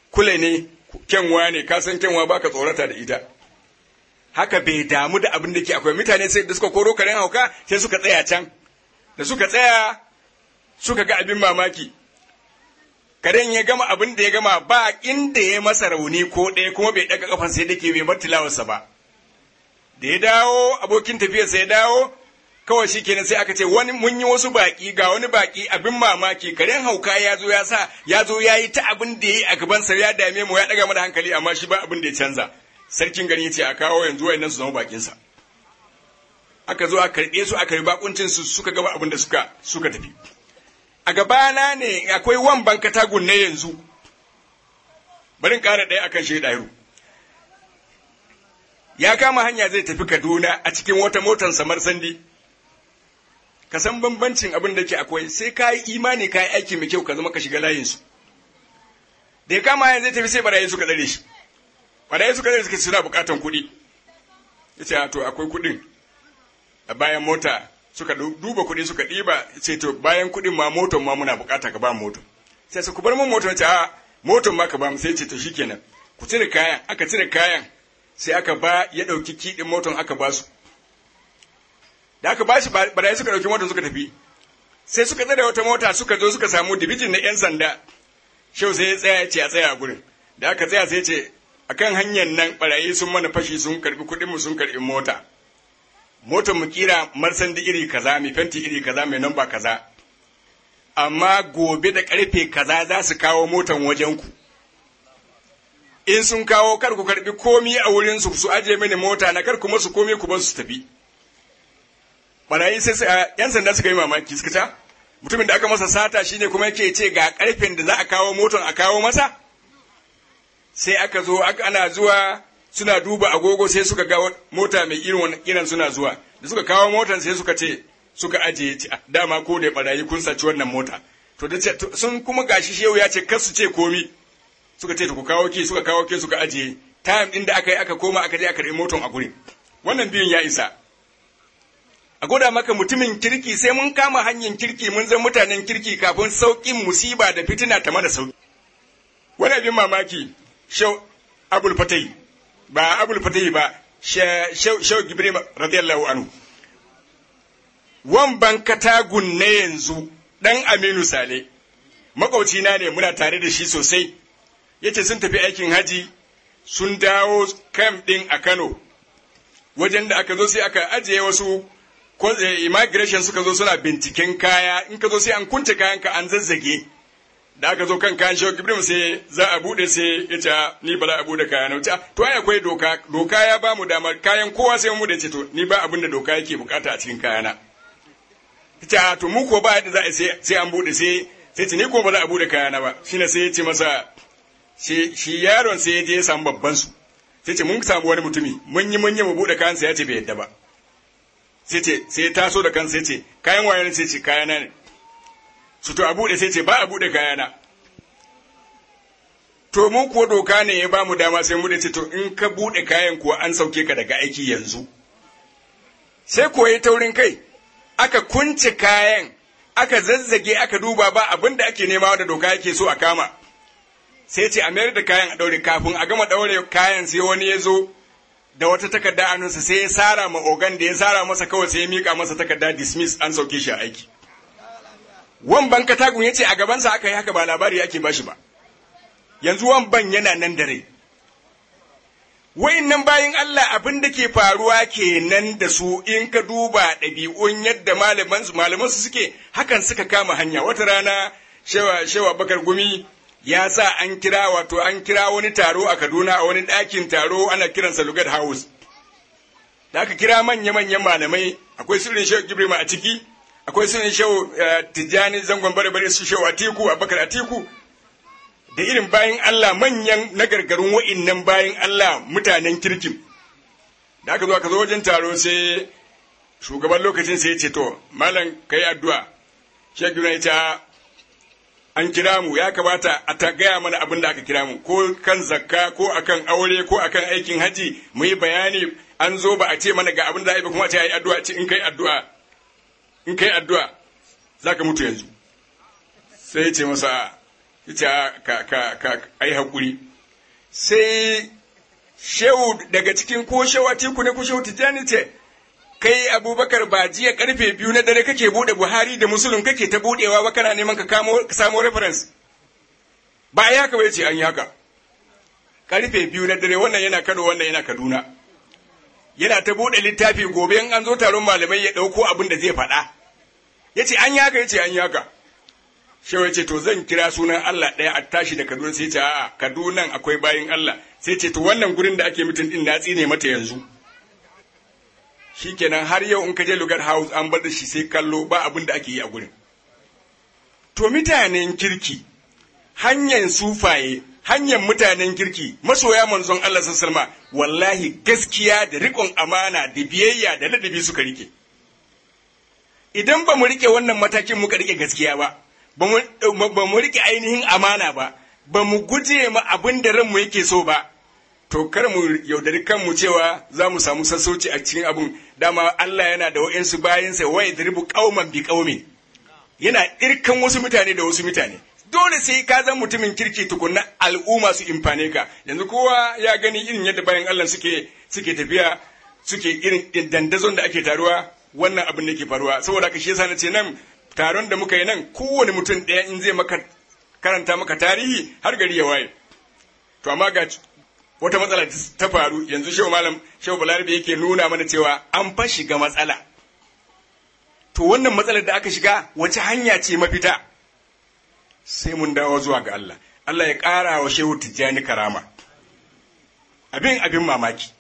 kule ne kyanwa ne ka san kyanwa baka tsorata da ita haka bai damu da abin da ke akwai mutane sai da suka koro karen hauka sai suka tsaya can da suka tsaya suka ga abin mamaki karen ya gama abin da ya gama ba inda ya masa rauni ko ɗaya kuma bai ɗaga kafan sai dake bai bar tilawarsa ba da ya dawo abokin tafiyarsa ya dawo kawai shi kenan sai aka ce wani mun yi wasu baki ga wani baki abin mamaki karen hauka ya zo ya sa ya zo ya yi ta abin da ya yi a gabansa ya dame mu ya ɗaga mana hankali amma shi ba abin da ya canza sarkin gari ya ce a kawo yanzu wa'annan su zama bakinsa aka zo a karɓe su aka yi bakuncin su suka gaba abin da suka suka tafi a gabana ne akwai wan bankatagun ne yanzu bari in ƙara ɗaya akan shi ɗahiru ya kama hanya zai tafi kaduna a cikin wata motar samar sandi ka san bambancin abin da ke akwai sai ka yi imani ka yi aiki mai kyau ka zama ka shiga layinsu da ya kama hanya zai tafi sai barayi suka tsare shi barayi suka tsare suka suna bukatan kuɗi ya ce to akwai kuɗin a bayan mota suka duba kuɗi suka ɗiba ce to bayan kuɗin ma motar ma muna bukata ka ba motar sai su ku bar mun motar ce a motar ma ka ba mu sai ce to shikenan ku cire kayan aka cire kayan sai aka ba ya ɗauki kiɗin motar aka ba su da aka ba shi barayi suka ɗauki motar suka tafi sai suka tsare wata mota suka zo suka samu dibijin na 'yan sanda shau sai ya tsaya ce a tsaya a gurin da aka tsaya sai ce akan hanyar nan barayi sun mana fashi sun karbi kuɗinmu sun karbi mota motar mu kira marsandi iri kaza mai fenti iri kaza mai namba kaza amma gobe da karfe kaza za su kawo motan wajen ku in sun kawo kar ku karbi komi a wurin su su aje mini mota na kar kuma su komi ku bar su tafi barayi sai yan sanda suka yi mamaki suka ta mutumin da aka masa sata shine kuma yake ce ga karfen da za a kawo motan a kawo masa sai aka zo aka ana zuwa suna duba agogo sai suka ga mota mai irin wannan kiran suna zuwa da suka kawo motan sai suka ce suka ajiye dama ko da barayi kun saci wannan mota to da sun kuma gashi shehu ya ce kar su ce komi suka ce ku kawo ki suka kawo ki suka ajiye time din da aka yi aka koma aka je aka karbi motan a gurin wannan biyun ya isa a goda maka mutumin kirki sai mun kama hanyar kirki mun zama mutanen kirki kafin sauƙin musiba da fitina ta mana sauƙi wani abin mamaki shau abul fatai ba abul fatai ba shau gibri radiyallahu anhu wan ban katagun na yanzu dan aminu sale makwaucina ne muna tare da shi sosai yace sun tafi aikin haji sun dawo kam din a kano wajen da aka zo sai aka ajiye wasu immigration suka zo suna binciken kaya in ka zo sai an kunce kayanka an zazzage da aka zo kan kayan shehu ibrahim sai za a bude sai ya ce ni ba za a bude kaya na wuce to ai akwai doka doka ya ba mu damar kayan kowa sai mu da ce to ni ba abin da doka yake bukata a cikin kayana ta to mu ko ba yadda za a sai an bude sai sai ce ni ko ba za a bude kayana ba shine sai ya ce masa shi yaron sai ya je ya samu babban su sai ce mun samu wani mutumi mun yi mun yi mu bude kayan sa ya ce bai yadda ba sai ce sai ya taso da kansa sai ce kayan waye sai ce kayana ne su to a buɗe sai ce ba a buɗe kayana to mun kuwa doka ne ya ba mu dama sai mu da ce to in ka buɗe kayan kuwa an sauke ka daga aiki yanzu sai kuwa ya taurin kai aka kunce kayan aka zazzage aka duba ba abin da ake nema da doka yake so a kama sai ce a mayar da kayan a ɗaure kafin a gama ɗaure kayan sai wani ya zo da wata takarda a nunsa sai ya sara ma ogan da ya sara masa kawai sai ya mika masa takarda dismiss an sauke shi a aiki Wamban katagun ya ce a gabansa aka yi haka ba labari ake bashi ba, yanzu wamban yana nan da rai. nan bayan Allah abin da ke faruwa kenan da su in ka duba ɗabi'un yadda malamansu suke hakan suka kama hanya wata rana shewa shewa bakar gumi ya sa an kira wato an kira wani taro a Kaduna a wani ɗakin taro ana kiransa Lugat House. Da aka kira manya-manyan malamai akwai sirrin Shehu Gibrima a ciki akwai sunan shehu tijjani zangon bare bare su shehu atiku abakar atiku da irin bayan Allah manyan na gargarun wa'innan bayan Allah mutanen kirkin da aka zo aka zo wajen taro sai shugaban lokacin sai ya ce to malam kai addu'a shek ya ce an kira mu ya kamata a ta gaya mana abin da aka kira mu ko kan zakka ko akan aure ko akan aikin haji mu yi bayani an zo ba a ce mana ga abin da ai ba kuma a ce ai addu'a ce in kai addu'a in kai addu'a za ka mutu yanzu sai ya ce masa ita ka ka ka ai hakuri sai shehu daga cikin ko shehu atiku ne ko shehu tijjani ce kai abubakar ba jiya karfe biyu na dare kake bude buhari da musulun kake ta budewa ba kana neman ka kamo ka samo reference ba ai haka bai ce an yi haka karfe biyu na dare wannan yana kano wannan yana kaduna yana ta bude littafi gobe in an zo taron malamai ya dauko abin da zai faɗa ya ce an yi haka ya ce an yi haka shehu ya ce to zan kira sunan Allah ɗaya a tashi da Kaduna sai ce a'a Kaduna akwai bayin Allah sai ce to wannan gurin da ake mutum din na tsine mata yanzu shikenan har yau in ka je Lugar House an bar da shi sai kallo ba abin da ake yi a gurin to mutanen kirki hanyar sufaye hanyar mutanen kirki masoya manzon Allah sallallahu wallahi gaskiya da riƙon amana da biyayya da ladabi suka rike idan ba mu rike wannan matakin muka rike gaskiya ba ba mu rike ainihin amana ba ba mu guje ma abin da ranmu yake so ba to kar mu yaudari kanmu cewa za mu samu sassauci a cikin abin dama Allah yana da wa'insu bayansa wa yadribu qauman bi qaumi yana irkan wasu mutane da wasu mutane dole sai ka zan mutumin kirki tukunna al'umma su imfane ka yanzu kowa ya gani irin yadda bayan Allah suke suke tafiya suke irin dandazon da ake taruwa wannan abin da ke faruwa saboda haka shi yasa na ce nan taron da muka yi nan kowane mutum ɗaya in zai maka karanta maka tarihi har gari ya waye to amma ga wata matsala ta faru yanzu shehu malam shehu balarabe yake nuna mana cewa an fa shiga matsala to wannan matsalar da aka shiga wace hanya ce mafita sai mun dawo zuwa ga Allah Allah ya ƙara wa shehu tijjani karama abin abin mamaki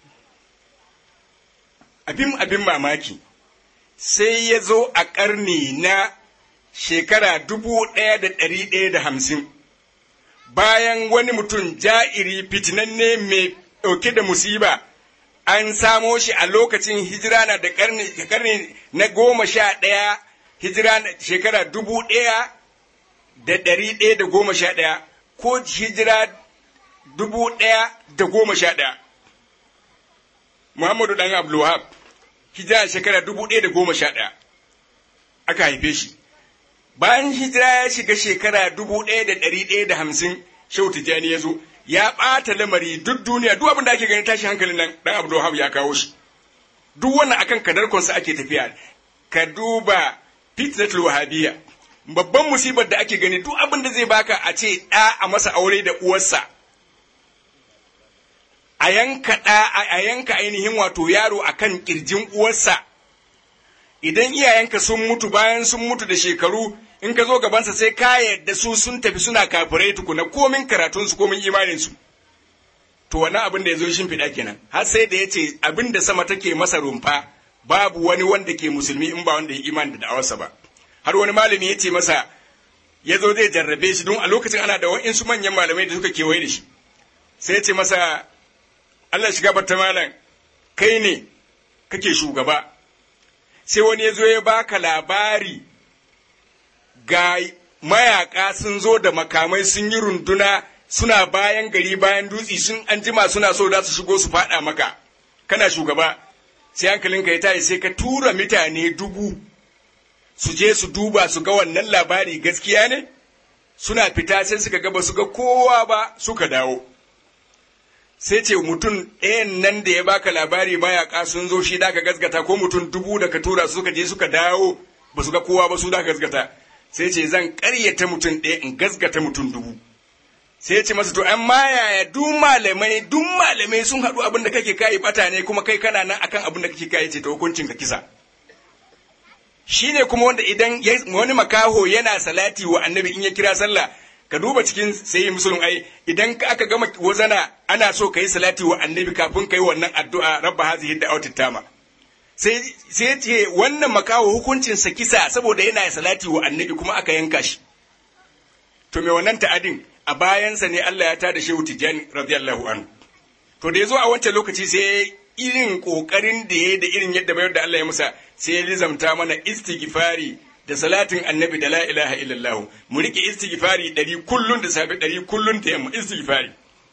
abin abin mamaki sai ya zo a ƙarni na shekara dubu ɗaya da ɗari ɗaya da hamsin bayan wani mutum ja'iri fitinanne mai ɗauke da musiba an samo shi a lokacin hijira na da ƙarni na goma sha ɗaya hijira shekara dubu ɗaya da ɗari ɗaya da goma sha ɗaya ko hijira dubu ɗaya da goma sha ɗaya Muhammadu ɗan Abdulwahab hijira shekara dubu ɗaya da goma sha ɗaya aka haife shi bayan hijira ya shiga shekara dubu ɗaya da ɗari ɗaya da hamsin shehu tijjani ya zo ya ɓata lamari duk duniya duk abin da ake gani tashi hankalin nan ɗan Abdulwahab ya kawo shi duk wannan akan kadarkonsa ake tafiya ka duba fitnatul wahabiyya babban musibar da ake gani duk abin da zai baka a ce ɗa a masa aure da uwarsa a yanka ɗa a yanka ainihin wato yaro a kan ƙirjin uwarsa idan iyayenka sun mutu bayan sun mutu da shekaru in ka zo gabansa sai ka yadda su sun tafi suna kafirai tukuna komin karatunsu komin imaninsu to wannan abin da ya zo shimfiɗa kenan har sai da ya ce abin da sama take masa rumfa babu wani wanda ke musulmi in ba wanda ya imani da da'awarsa ba har wani malami ya ce masa ya zo zai jarrabe shi don a lokacin ana da wa'insu manyan malamai da suka kewaye da shi sai ya ce masa Allah shiga bata malam kai ne kake shugaba sai wani ya zo ya baka labari ga mayaka sun zo da makamai sun yi runduna suna bayan gari bayan dutse sun an jima suna so za su shigo su faɗa maka kana shugaba sai hankalinka ya tashi sai ka tura mutane dubu su je su duba su ga wannan labari gaskiya ne suna fita sai suka ga ba su ga kowa ba suka dawo sai ce mutum ɗayan nan da ya baka labari mayaka sun zo shi da ka gasgata ko mutum dubu da ka tura suka je suka dawo ba su ga kowa ba su da gasgata sai ce zan ƙaryata mutum ɗaya in gasgata mutum dubu sai ce masa to an ma yaya duk malamai duk malamai sun haɗu abin da kake kai bata ne kuma kai kana nan akan abin da kake kai ce ta hukuncin ka kisa shine kuma wanda idan wani makaho yana salati wa annabi in ya kira sallah ka duba cikin sayi musulun ai idan aka gama wazana ana so ka yi salati wa annabi kafin ka yi wannan addu'a rabba hazihi da tama sai sai ce wannan makaho hukuncin sa kisa saboda yana salati wa annabi kuma aka yanka shi to me wannan ta'adin a bayansa ne Allah ya tada shehu tijani radiyallahu anhu to da yazo a wancan lokaci sai irin kokarin da ya da irin yadda bayar da Allah ya musa sai ya lizamta mana istighfari da salatin annabi da la ilaha illallah mu rike istighfari ɗari kullun da safe ɗari kullun da yamma istighfari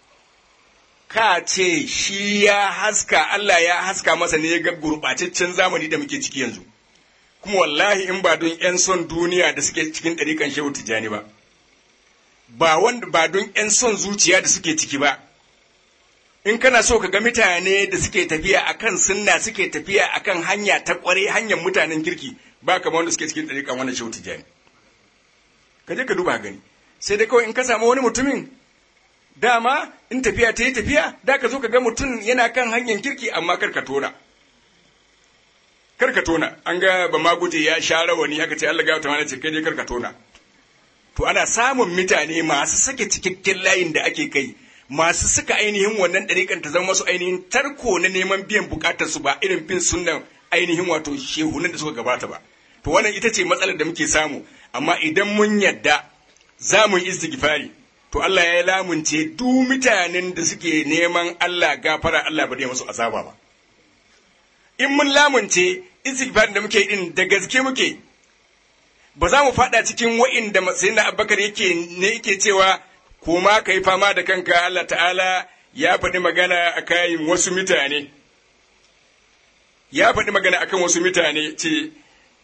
ka ce shi ya haska Allah ya haska masa ne ga gurɓataccen zamani da muke ciki yanzu kuma wallahi in ba don 'yan son duniya da suke cikin ɗarikan shehu tijjani ba ba wanda ba don ‘yan son zuciya da suke ciki ba in kana so ka ga mutane da suke tafiya akan sunna suke tafiya akan hanya ta kware hanyar mutanen kirki ba kamar wanda suke cikin ɗariƙan wannan shehu tijjani ka je ka duba gani sai dai kawai in ka samu wani mutumin dama in tafiya ta yi tafiya da ka zo ka ga mutum yana kan hanyar kirki amma kar ka tona kar ka tona an ga ba ma guje ya sha rawani aka ce Allah ga wata mana ce kai dai kar ka tona to ana samun mutane masu sake cikakken layin da ake kai masu suka ainihin wannan ɗariƙan ta zama masu ainihin tarko na neman biyan buƙatar su ba irin bin sunnan ainihin wato shehunan da suka gabata ba to wannan ita ce matsalar da muke samu amma idan mun yadda za mu yi istighfari to Allah ya lamunce duk mutanen da suke neman Allah gafara Allah ba zai musu azaba ba in mun lamunce istighfarin da muke din da gaske muke ba za mu fada cikin wa'inda sayyidina Abubakar yake ne yake cewa kuma kai fama da kanka Allah ta'ala ya faɗi magana a kayan wasu mutane ya faɗi magana akan wasu mutane ce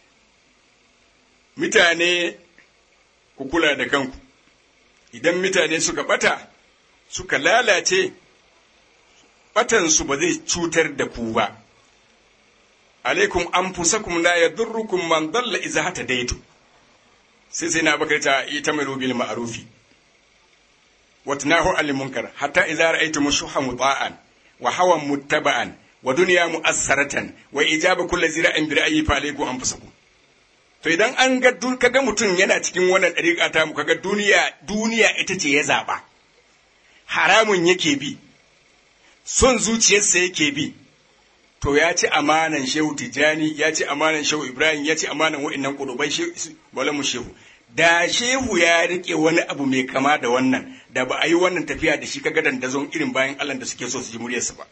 mutane ku kula da kanku idan mutane suka bata suka lalace batansu ba zai cutar da ku ba alaikum anfusakum la yadurrukum man dalla idza hatadaitu sai sai na bakar ta ita mai bil ma'rufi wa tanahu al munkar hatta idza ra'aytum shuha muta'an wa hawan muttaba'an wa dunya mu'assaratan wa ijaba kulli zira'in bi ra'yi fa alaikum anfusakum to idan an ga kaga mutum yana cikin wannan dariƙa ta mu kaga duniya duniya ita ce ya zaba haramun yake bi son zuciyarsa yake bi to ya ci amanan shehu tijani ya ci amanan shehu ibrahim ya ci amanan wa'annan kudubai malamu shehu da shehu ya rike wani abu mai kama da wannan da ba a yi wannan tafiya da shi kaga dandazon irin bayan allah da suke so su ji muryarsa ba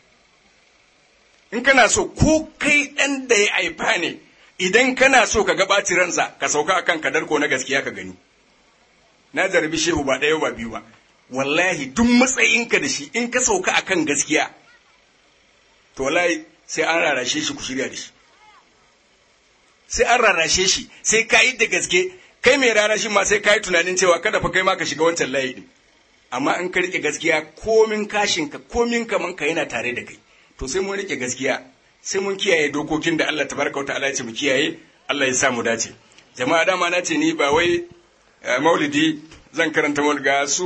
in kana so ko kai ɗan da ya haifa ne idan kana so ka gabaci ransa ka sauka akan kadar ko na gaskiya ka gani na jarabi shehu ba ɗaya ba biyu ba wallahi duk matsayinka da shi in ka sauka akan gaskiya to wallahi sai an rarashe shi ku shirya da shi sai an rarashe shi sai ka yi da gaske kai mai rarashi ma sai ka yi tunanin cewa kada fa kai ma ka shiga wancan layi din amma in ka rike gaskiya komin kashin ka komin kaman ka yana tare da kai to sai mun rike gaskiya sai mun kiyaye dokokin da Allah tabaraka wa ta'ala ya ce mu kiyaye Allah ya sa mu dace jama'a dama na ce ni ba wai maulidi zan karanta mu ga su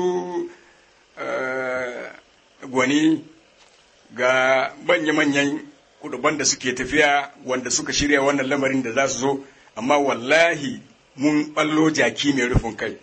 gwani ga manya-manyan kuduban da suke tafiya wanda suka shirya wannan lamarin da za su zo amma wallahi mun ballo jaki mai rufin kai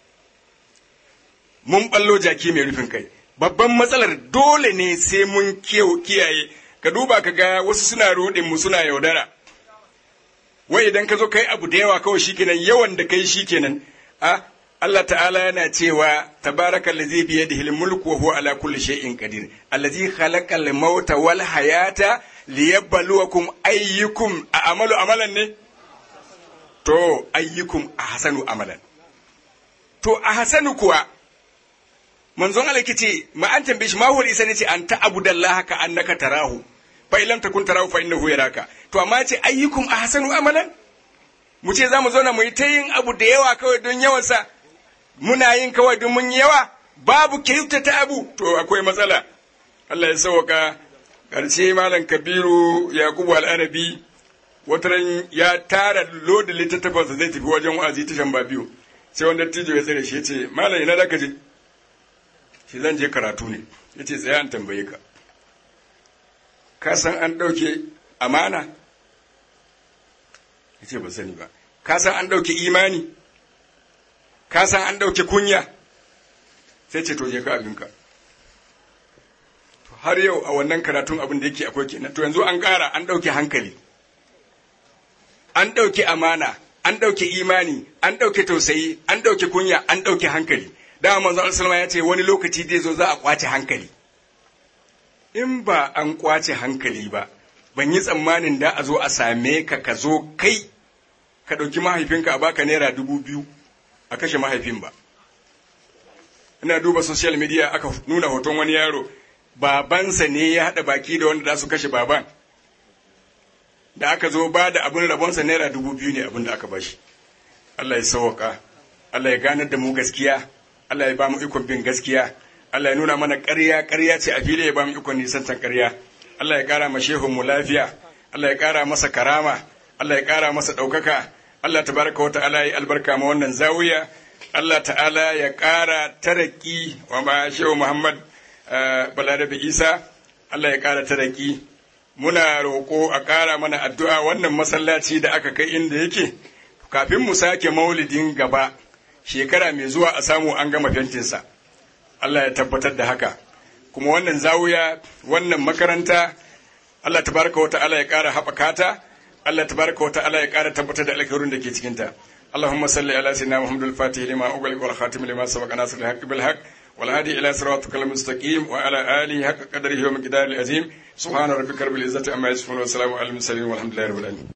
mun ballo jaki mai rufin kai babban matsalar dole ne sai mun kiyaye ka duba ka ga wasu suna rudin mu suna yaudara wai idan ka zo kai abu da yawa kawai shikenan yawan da kai shikenan a Allah ta'ala yana cewa tabaraka allazi bi yadihi al-mulku wa huwa ala kulli shay'in qadir allazi khalaqa al-mauta wal hayata liyabluwakum ayyukum a'malu amalan ne to ayyukum ahsanu amalan to ahsanu kuwa manzon Allah kice ma an tambaye shi ma huwa isa ne ce an ta'budallaha ka annaka tarahu fa illam takun tarahu fa innahu yaraka to amma ce ayyukum ahsanu amalan mu ce za mu zauna mu yi ta yin abu da yawa kawai don yawansa muna yin kawai don mun yawa babu ta abu to akwai matsala Allah ya sauka ƙarshe malam kabiru yakubu al'arabi wataran ya tara loda littattafansa zai tafi wajen wa'azi tashan ba biyu sai wanda tijo ya tsare shi ya ce malam ina da ka je shi zan je karatu ne ya ce tsaya an tambaye ka ka san an ɗauke amana ya ce ba sani ba ka san an ɗauke imani ka san an ɗauke kunya sai ce to je ka abinka har yau a wannan karatun abin da yake akwai kenan to yanzu an ƙara an ɗauke hankali an ɗauke amana an ɗauke imani an ɗauke tausayi an ɗauke kunya an ɗauke hankali dama manzo Allah ya ce wani lokaci zai zo za a kwace hankali in ba an kwace hankali ba ban yi tsammanin da a zo a same ka ka zo kai ka ɗauki mahaifinka a baka naira dubu biyu a kashe mahaifin ba ina duba social media aka nuna hoton wani yaro babansa ne ya haɗa baki da wanda za su kashe baban da aka zo ba da abin rabonsa naira dubu biyu ne abin da aka bashi Allah ya sauwaka Allah ya ganar da mu gaskiya Allah ya ba mu ikon bin gaskiya Allah ya nuna mana ƙarya ƙarya ce a fili ya ba mu ikon nisantan ƙarya Allah ya ƙara ma shehun mu lafiya Allah ya ƙara masa karama Allah ya ƙara masa ɗaukaka Allah tabaraka wa ta'ala ya albarka ma wannan zawiya Allah ta'ala ya ƙara taraki wa ma shehu Muhammad Balarabe Isa Allah ya ƙara taraki muna roƙo a ƙara mana addu'a wannan masallaci da aka kai inda yake kafin mu sake maulidin gaba shekara mai zuwa a samu an gama fentinsa Allah ya tabbatar da haka kuma wannan zawuya wannan makaranta Allah tabaraka wa ta'ala ya ƙara haɓaka ta Allah tabaraka wa ta'ala ya ƙara tabbatar da alkhairin da ke cikin ta اللهم صل على سيدنا محمد الفاتح لما أغلق والخاتم لما سبق ناصر الحق بالحق والهادي إلى صراطك المستقيم وعلى آله حق قدره ومقداره العظيم سبحان ربك رب العزة عما يصفون وسلام على المرسلين والحمد لله رب العالمين